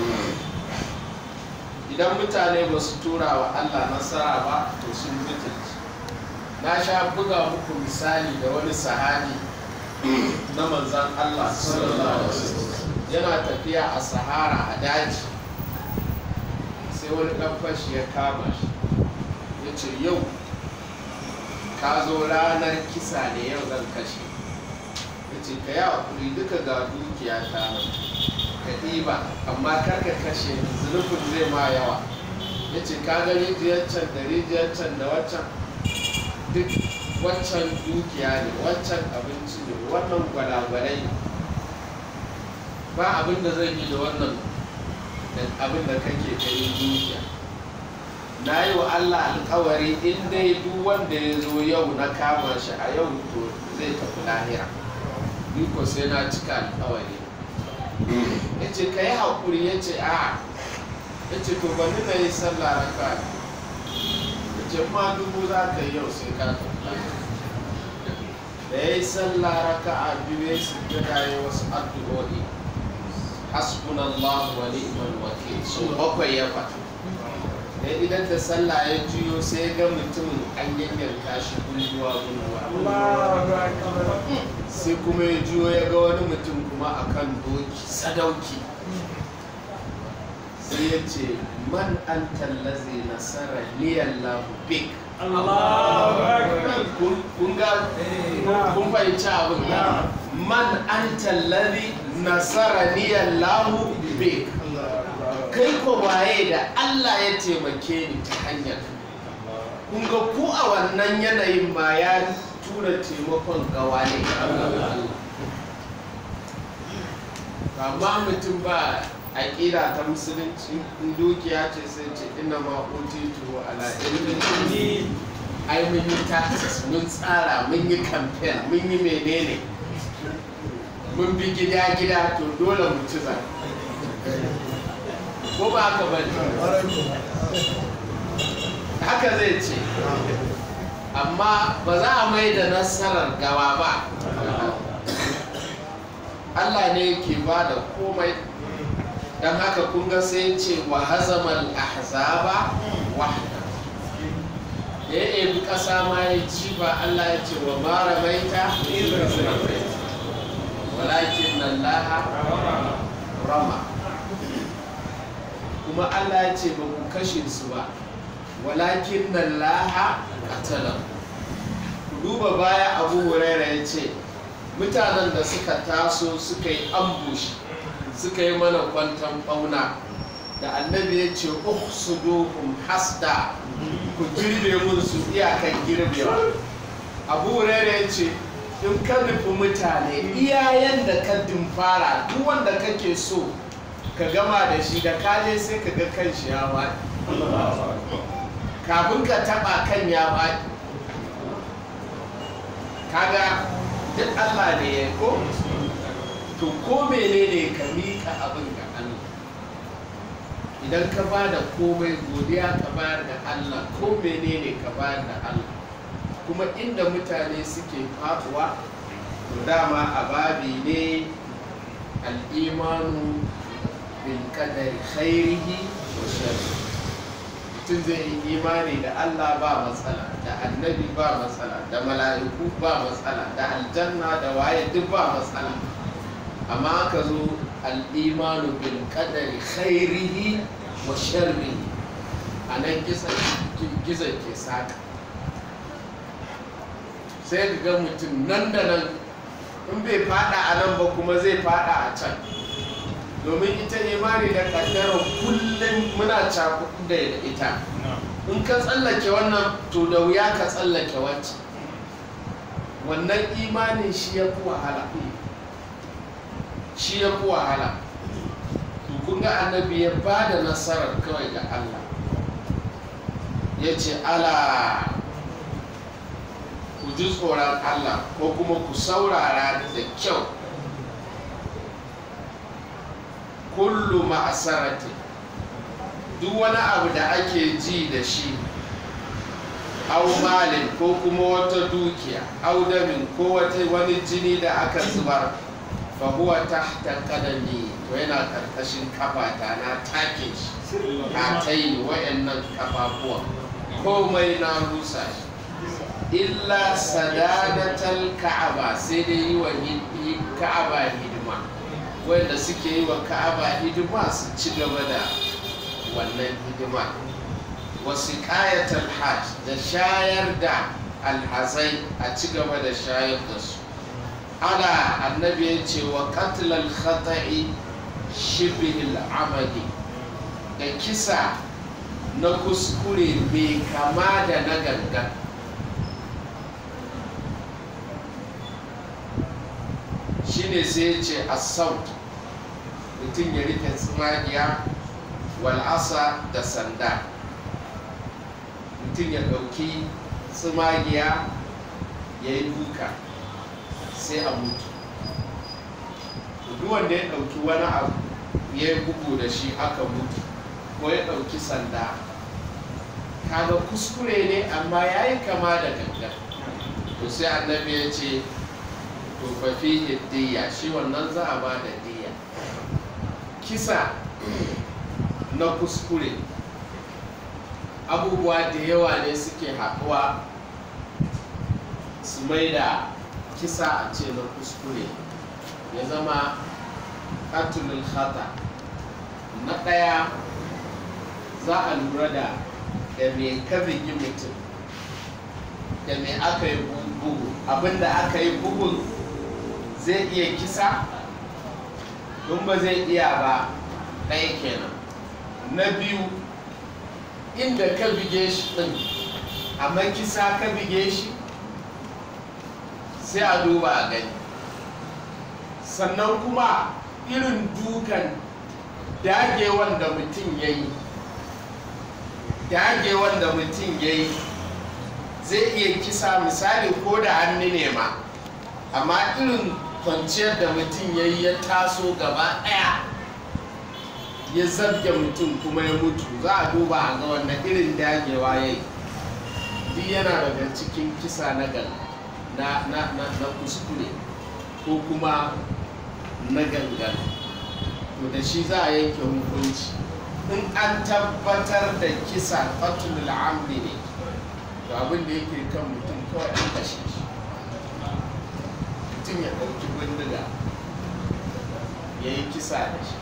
idan mutane ba su tura wa Allah nasara ba to sun mutunci na sha buga muku misali da wani sahabi na manzan Allah sallallahu alaihi wasallam yana tafiya a sahara a daji sai wani ɗan fashi ya kama shi ya ce yau ka zo ranar kisa ne yau zan kashe ya ce ka yi hakuri duka ga dukiya ta ka ɗiba amma kar ka kashe zunubin zai ma yawa ya ce ka ga rijiyar can da rijiyar can da waccan duk waccan dukiya ne waccan abinci ne wannan gwalagwalai ba abin da zai yi da wannan abin da kake ganin dukiya na yi wa Allah alkawari in dai duk wanda ya zo yau na kama shi a yau to zai tafi lahira ni ko sai na cika alkawari ya ce ka yi haƙuri ya ce a ya ce to bani na yi sallah raka ya ce ma dubu za ka yi yau sai ka tafi lahira da ya yi sallah raka a biyu ya sujjada ya wasu addu'o'i hasbunallahu wa ni'mal wakil so bakwai ya faɗa da idan da sallah ya juyo sai ga mutumin an yanyanka shi gulguwa gulguwa sai kuma ya juyo ya ga wani mutum kuma akan doki sadauki sai ya ce man an tallaze nasara liyallahu bik kun ga kun fahimci abin man an tallaze nasara liyallahu bik kai ko waye da Allah ya taimake ni ta hanyar kun ga ku a wannan yanayin ma ya tura taimakon gawa ne amma mutum ba aƙida ta musulunci in dukiya ce sai ce ina ma utitu ala ilmin ai mun yi taxes mun tsara mun yi campaign mun yi menene mun bi gida gida to dole mu ci zaɓe ko ba haka ba haka zai ce amma ba za a mai da nasarar gawa ba Allah ne ke ba da komai don haka kun ga sai ce wa hazamal ahzaba wahda da ya ebi ƙasa ma ya ci ba Allah ya ce wa mara maita walakin nan laha rama kuma Allah ya ce ba ku kashe su ba walakin nan laha katalan ku duba baya abu huraira ya ce mutanen da suka taso suka yi ambush suka yi mana kwantan bauna da annabi ya ce uhsuduhum hasda ku girbe mun su iyakan girbewa abu huraira ya ce in ka nufi mutane iyayen da ka dimfara duk wanda kake so ka gama da shi da kaje sai ka ga kan shi ya faɗi kafin ka taɓa kan ya faɗi kaga duk Allah ne ya ko to ko menene ka miƙa abin ga Allah idan ka ba da komai godiya ka bayar da Allah ko menene ka bayar da Allah kuma inda mutane suke faɗuwa to dama a babi ne al'imanu bil kadari khairihi wa sharri mutum zai yi imani da Allah ba matsala da annabi ba matsala da mala'iku ba matsala da aljanna da waye duk ba matsala amma aka zo al'imanu bil kadari khairihi wa sharri a nan gizo ke saka sai ga mutum nan da nan in bai fada a nan ba kuma zai fada a can domin ita imani da kaddara kullum muna cakuɗu da ita in ka tsallake wannan to da wuya ka tsallake wacce wannan imanin shi ya fi wahala shi ya fi wahala to kun ga annabi ya ba da nasarar kawai ga Allah ya ce ala ku ji tsoron Allah ko kuma ku saurara da kyau kullu ma'asarati duk wani abu da ake ji da shi au malin ko kuma wata dukiya au damin ko wata wani jini da aka zubar fa huwa tahta qadami to yana karkashin kafata na take shi a tayi wayannan kafafuwa komai na rusa shi illa sadadatal ka'aba sai dai yi wa ka'aba hidima wanda suke yi wa ka'aba hidima su ci gaba da wannan hidima wasu ƙayatar hajj da shayar da alhazai a ci gaba da shayar da su ana annabi ya ce wa katilal khata'i shibihil amali da kisa na kuskure mai kama da na gangan shine sai ya ce assault mutum ya rike tsumagiya wal'asa da sanda mutum ya ɗauki tsumagiya ya yi duka sai a mutu duk wanda ya ɗauki wani abu ya yi bugu da shi aka mutu ko ya ɗauki sanda kaga kuskure ne amma ya yi kama da gangan to sai annabi ya ce to fa fihi diya shi wannan za a ba da diya kisa na kuskure abubuwa da yawa ne suke haɗuwa su mai da kisa a ce na kuskure ya zama katulul khata na ɗaya za a lura da da me ka bigi mutum da me aka yi bugu abinda aka yi bugun zai iya kisa in ba zai iya ba ɗaya kenan na biyu inda ka bige shi ɗin amma kisa ka bige shi sai a duba a gani sannan kuma irin dukan dagewan da mutum ya yi dagewan da mutum ya yi zai iya kisa misali ko da hannu ne ma amma irin kwanciyar da mutum ya yi ya taso gaba ɗaya ya zabge mutum kuma ya mutu za a duba a ga wannan irin dagewa ya yi duk yana daga cikin kisa na gal na, na, na, na kuskure ko kuma na gangan to da shi za a yanke hukunci in an tabbatar da kisa fatul amri ne to abin da yake kan mutum kawai an kashe shi mutum ya ɗauki bindiga ya yi kisa da shi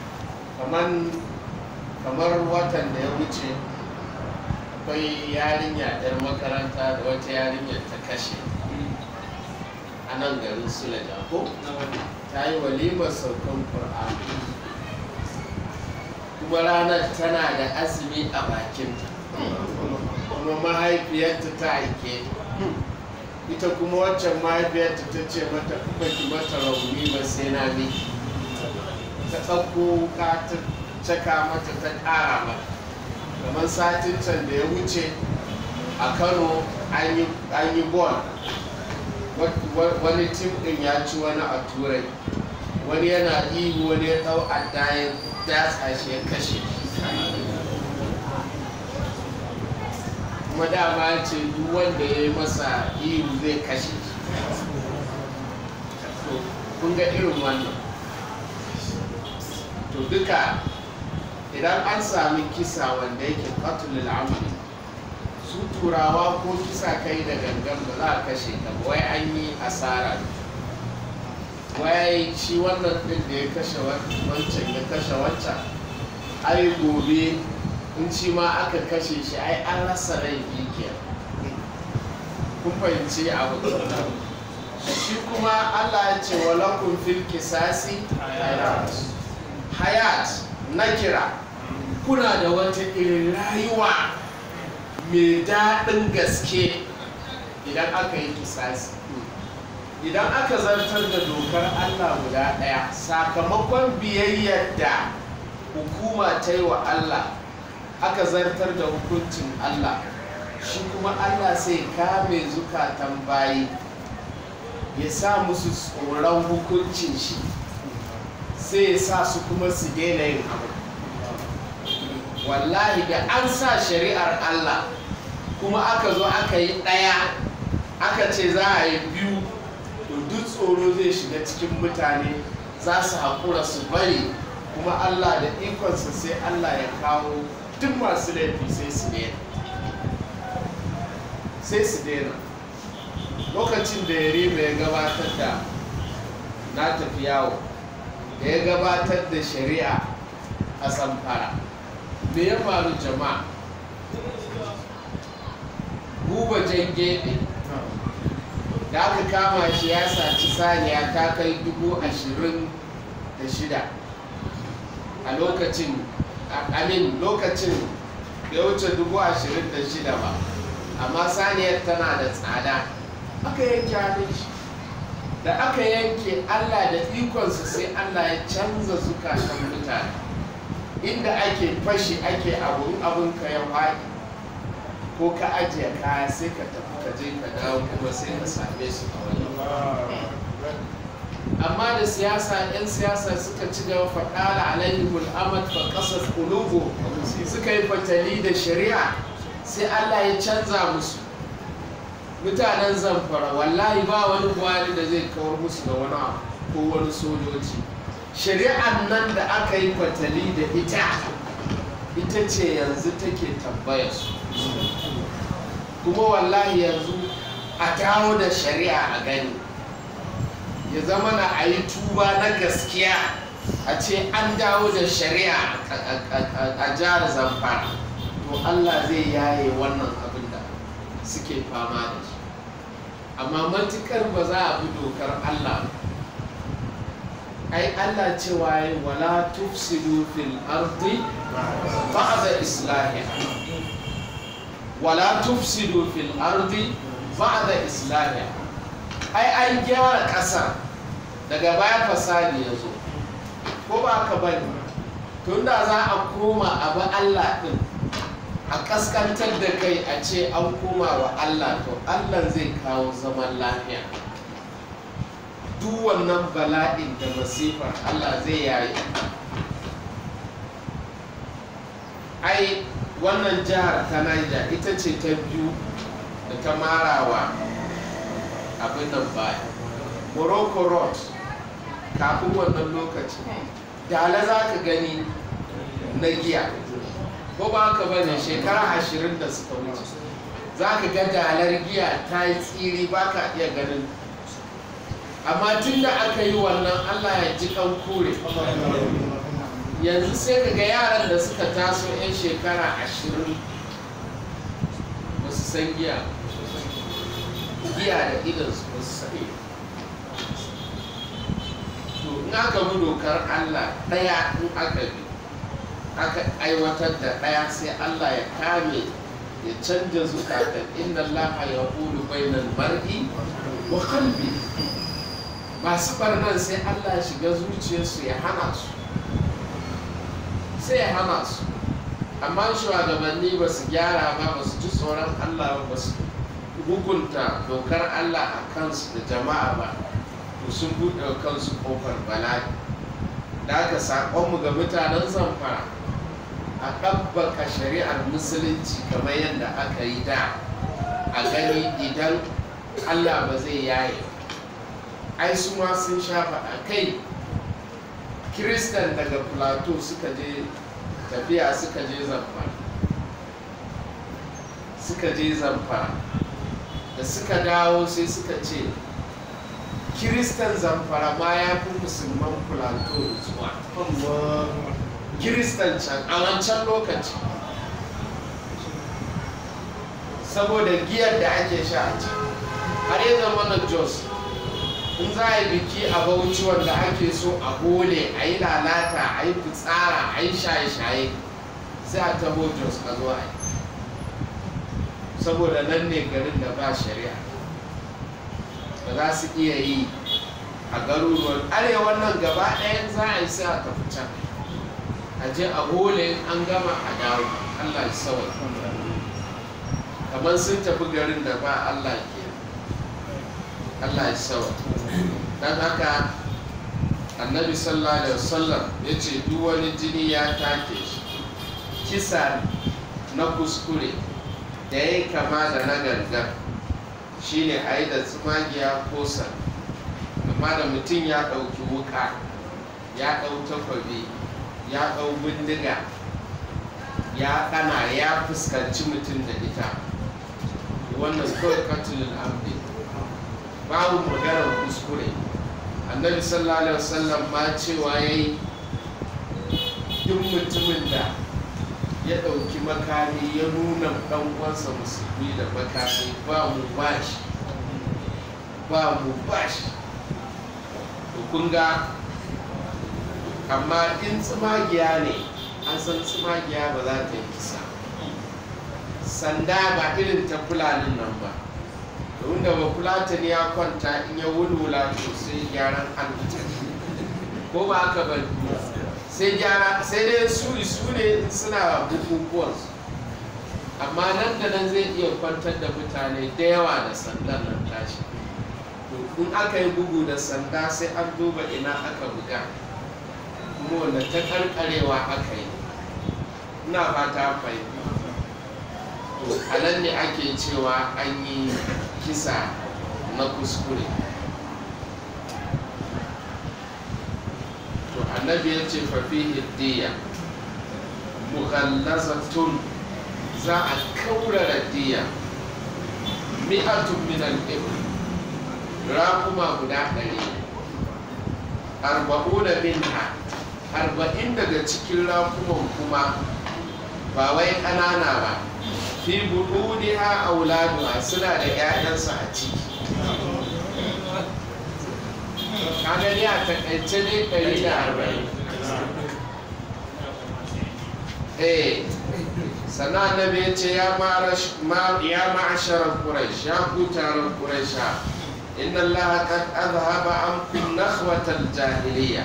kamar watan da ya wuce akwai yarinya ɗan makaranta da wata yarinya ta kashe a nan garin sulaja ko ta yi walimar saukan ƙur'ani kuma ranar tana da azumi a bakinta kuma mahaifiyarta ta aike ita kuma waccan mahaifiyarta ta ce mata kuma ki mata rauni ba sai na miki ta ɗauko ka ta caka mata ta ƙara mata kamar satin can da ya wuce a kano an yi bol wani tim ɗin ya ci wani a turai wani yana ihu wani ya ɗau adda ya datsa shi ya kashe kuma dama ce duk wanda ya yi masa ihu zai kashe shi kun ga irin wannan to duka idan an sami kisa wanda yake katulul amali su turawa ko kisa kai da gangan ba za a kashe ka ba wai an yi asara wai shi wannan din da ya kashe wancan ya kashe wancan ai gobe in shi ma aka kashe shi ai an rasa rai biyu kun fahimci abu shi kuma allah ya ce walakun fil kisasi hayat na kira kuna da wata irin rayuwa mai daɗin gaske idan aka yi kisasi idan aka zartar da dokar allah guda ɗaya sakamakon biyayyar da hukuma ta yi wa allah aka zartar da hukuncin allah shi kuma allah sai kame zukatan bayi ya sa musu tsoron hukuncin shi sai ya sa su kuma su daina yin abu wallahi da an sa shari'ar Allah kuma aka zo aka yi ɗaya aka ce za a yi biyu to duk tsoro zai shiga cikin mutane za su haƙura su bari kuma Allah da ikonsa sai Allah ya kawo duk masu laifi sai su ne sai su daina lokacin da yarima ya gabatar da na tafi yawo da ya gabatar da shari'a a samfara me ya faru jama'a buba jan gefe da aka kama shi ya saci saniya ta kai dubu ashirin da shida a lokacin amin lokacin ya wuce dubu ashirin da shida ba amma saniyar tana da tsada aka yanke hannun shi da aka yanke allah da ikonsa sai allah ya canza zukatan mutane inda ake fashi ake abun abun ka ya faɗi ko ka ajiye kaya sai ka tafi ka je ka dawo kuma sai ka same su a wani amma da siyasa 'yan siyasa suka ci gaba faɗala alaihimul amad fa qasas qulubu suka yi fatali da shari'a sai Allah ya canza musu mutanen zamfara wallahi ba wani buhari da zai kawar musu da wani abu ko wani sojoji shari'an nan da aka yi fatali da ita ita ce yanzu take tambaya su kuma wallahi yanzu a dawo da shari'a a gani ya zama na a yi tuba na gaskiya a ce an dawo da shari'a a jihar zamfara to allah zai yaye wannan abin da suke fama da shi amma matukar ba za a bi dokar allah ai allah cewa yi wala tufsidu fil ardi ba'da islahiha wala tufsidu fil ardi ba'da islahiha ai an gyara ƙasa daga baya fasadi ya zo ko ba ka bane tun da za a koma a bi allah ɗin a kaskantar da kai a ce an koma wa allah to allah zai kawo zaman lafiya duk wannan bala'in da masifar allah zai yayi ai wannan jihar ta Niger ita ce ta biyu da ta marawa abin nan baya morocco road kafin wannan lokaci dala za ka gani na giya ko ba ka bane shekara ashirin da suka wuce za ka ga dalar giya ta yi tsiri ba ka iya ganin amma tun da aka yi wannan allah ya ji kan kure yanzu sai ka ga yaran da suka taso 'yan shekara ashirin ba su san giya giya da idansu ba su sani to in aka bi dokar allah ɗaya in aka bi aka aiwatar da ɗaya sai allah ya kame ya canja zukatan inda allah ya hulu bainan mar'i wa kalbi masu barnan sai allah ya shiga zuciyarsu ya hana su sai ya hana su amma shugabanni ba su gyara ba ba su ji tsoron allah ba su hukunta dokar allah a kansu da jama'a ba to sun buɗe wa kansu kofar bala'i da aka saƙonmu ga mutanen zamfara a ɗabbaka shari'ar musulunci kamar yadda aka yi da a gani idan allah ba zai yaye ai su ma sun shafa a kai kiristan daga plateau suka je tafiya suka je zamfara suka je zamfara da suka dawo sai suka ce kiristan zamfara ma ya fi musulman plateau zuwa kiristan can a wancan lokaci saboda giyar da ake sha a can har yi zama na jos in za a yi biki a bauchi wanda ake so a gole a yi lalata a yi fitsara a yi shaye-shaye sai a taho jos a zo a yi saboda nan ne garin da ba shari'a da za su iya yi a garuruwan arewa nan gaba ɗayan za a yi sai a tafi can a je a gole an gama a dawo allah ya sawa kamar sun tafi garin da ba allah ke allah ya sawa don haka annabi sallallahu alaihi wasallam ya ce duk wani jini ya take shi kisa na kuskure da ya yi kama da na gangan shine a yi da tsumagiya ko san amma da mutum ya ɗauki wuka ya ɗau takwabi ya ɗau bindiga ya ɗana ya fuskanci mutum da ita wannan kawai katulul amdi babu maganar kuskure annabi sallallahu alaihi wasallam ma cewa yayi duk mutumin da ya ɗauki makami ya nuna ɗan uwansa musulmi da makami ba mu bashi ba mu bashi to kun ga amma in tsimagiya ne an san tsimagiya ba za ta yi kisa sanda ba irin ta fulanin nan ba domin da ba fulatan ya kwanta in ya wulwula to sai gyaran hannu ko ba haka ba sai gyara sai dai su su ne suna bukukuwan amma nan da nan zai iya kwantar da mutane da yawa da sandan nan tashi to in aka yi bugu da sanda sai an duba ina aka buga kuma wanda ta karkarewa aka yi ina fata fahimta to a nan ne ake cewa an yi kisa na kuskure to annabi ya ce fafihi diya mughallazatun za a kaurara diya mi'atun min al-ibn raƙuma guda ɗari arba'una minha arba'in daga cikin raƙuman kuma ba wai ƙanana ba fi buɗuniha auladuha suna da 'ya'yansu a ciki ka gani a takaice ne ɗari da arba'in eh sannan annabi ya ce ya ma'asharar quraish ya ku taron quraisha inna allaha qad azhaba ankum nakhwatal jahiliya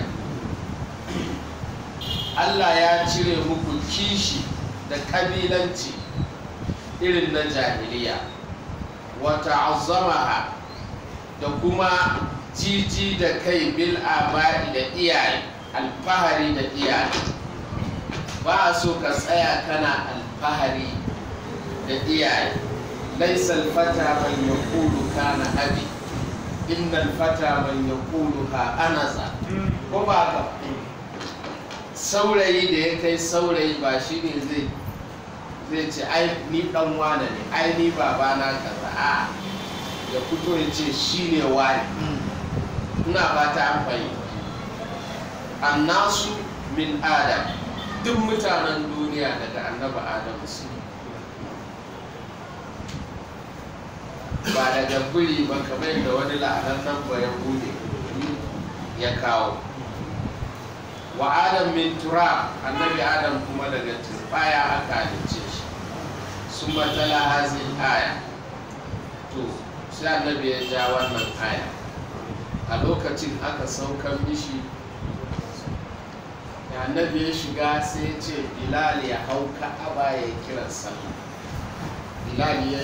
Allah ya cire muku kishi da kabilanci irin na jahiliya wata azamaha da kuma jiji da kai bil aba'i da iyaye alfahari da iyaye ba a so ka tsaya kana alfahari da iyaye laisa alfata man yaqulu kana abi inna alfata man yaqulu ha anaza ko ba ka saurayi da ya kai saurayi ba shi ne zai zai ce ai ni dan wane ne ai ni babana kaza a ya fito ya ce shi ne wani ina fata an fahimta annasu min adam duk mutanen duniya daga annaba adam su ba daga buri ba kamar da wani la'anan ba ya bude ya kawo wa adam min tura annabi adam kuma daga turbaya aka halicce shi sun matala hazin aya to sai annabi ya ja wannan aya a lokacin aka saukan mishi da annabi ya shiga sai ce bilal ya hau ka'aba ya kiran sallah bilal ya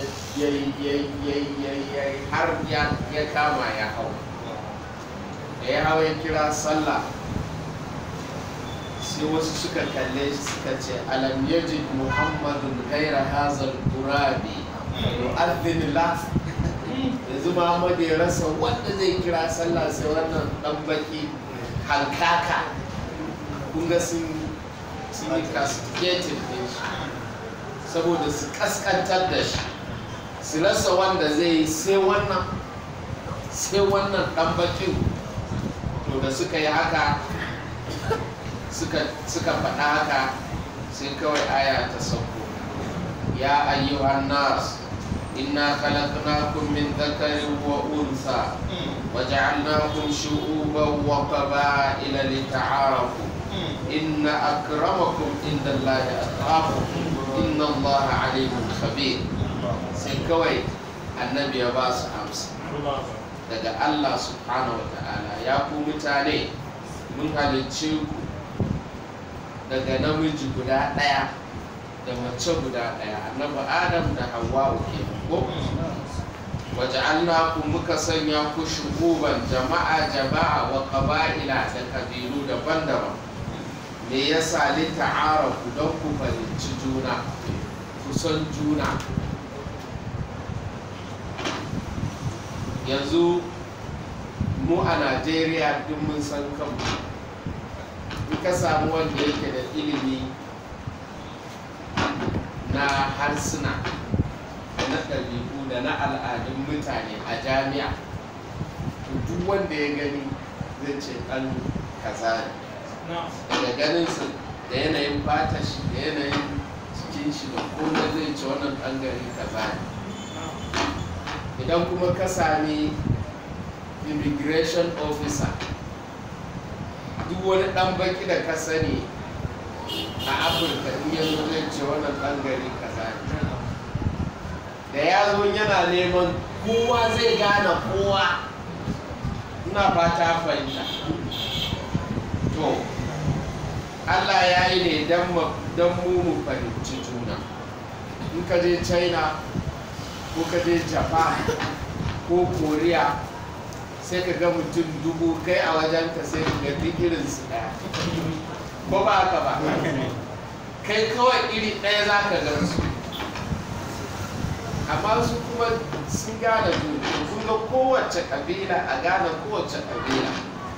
yi har ya kama ya hau da ya hau ya kira sallah sai wasu suka kalle shi suka ce alam yajid muhammadun gaira hazal turabi yu'adhdhin la yanzu muhammad ya rasa wanda zai kira sallah sai wannan dan baki halkaka kun ga sun sun yi castigated din shi saboda su kaskantar da shi su rasa wanda zai yi sai wannan sai wannan dan bakin to da suka yi haka suka faɗa haka sai kawai aya ta sauko ya ayyuhan nas inna khalaqnakum min dhakarin wa untha وجعلناكم شعوبا وقبائل لتعارفوا إن أكرمكم عند الله أتقاكم إن الله عليم خبير سيكوي النبي باس أمس daga Allah subhanahu wa ta'ala ya ku mutane mun halicce ku daga namiji guda ɗaya da mace guda ɗaya annabi adam da hawwa ke ko waja'alnakum muka sanya ku shuguban jama'a jama'a wa qaba'ila da kabilu daban-daban me yasa li ta'arafu don ku fahimci juna ku san juna yanzu mu a najeriya duk mun san kanmu in ka samu wanda yake da ilimi na harsuna na ɗabi'u da na al'adun mutane a jami'a to duk wanda ya gani zai ce ɗan kaza ne daga ganinsa da yanayin fata shi da yanayin cikin shi da kuma zai ce wannan ɗan gari kaza ne idan kuma ka sami immigration officer duk wani ɗan baki da ka sani a afirka in yanzu zai ce wannan ɗan gari kaza ne da ya zo yana neman kowa zai gane kowa ina fata fahimta to allah ya yi ne don mu mu fahimci juna in ka je china ko ka je japan ko korea sai ka ga mutum dubu kai a wajen ka sai ka ga duk irinsu ɗaya ko ba haka ba kai kawai iri ɗaya za ka gan su amma su kuma sun gane juna kun ga kowace kabila a gane kowace kabila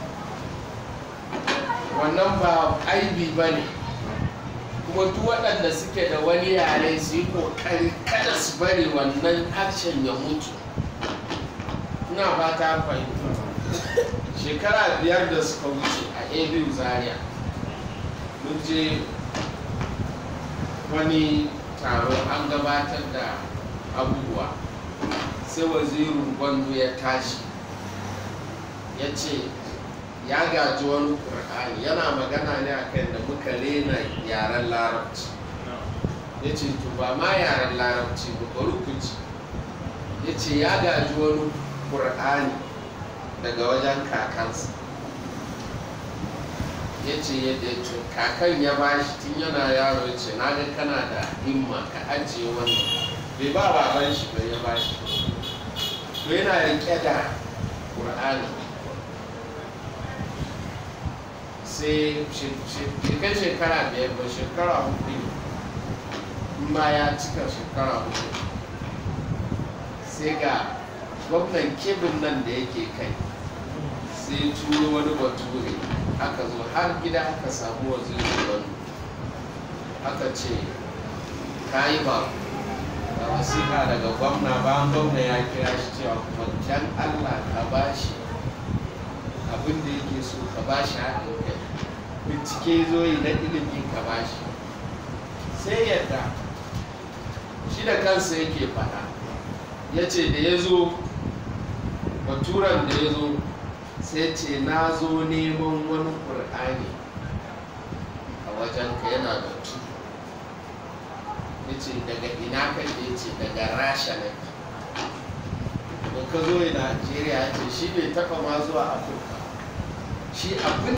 wannan ba aibi ba ne kuma duk waɗanda suke da wani yare su yi ƙoƙari kada su bari wannan harshen ya mutu ina ba ta fahimta shekara biyar da suka wuce a abu zaria mun je wani taro an gabatar da abubuwa sai wazirin gwando ya tashi ya ce ya gaji wani ƙur'ani yana magana ne a kan da muka rena yaren larabci ya ce to ba ma yaren larabci ba bari ku ci ya ce ya gaji wani ƙur'ani daga wajen kakansa ya ce yadda ce kakan ya bashi tun yana yaro ya ce na ga kana da himma ka ajiye wannan bai ba baban shi bai ya bashi to yana rike da ƙur'ani sai shekai shekara biyar ba shekara hudu in ma ya cika shekara hudu sai ga gwamnan kebin nan da yake kai sai turo wani bature aka zo har gida aka samu wazirin wani aka ce ka yi ba da wasiƙa daga gwamna bayan gwamna ya kira shi cewa kuma can allah ka ba shi abin da yake so ka ba shi haɗin kai bincike zo yi na ilimin ka ba shi sai yadda shi da kansa yake faɗa ya ce da ya zo baturan da ya zo sai ce na zo neman wani ƙur'ani a wajenka yana da tudu ya ce daga ina kake ya ce daga rasha ne da ka zo najeriya ya ce shi bai taɓa ma zuwa afirka shi abin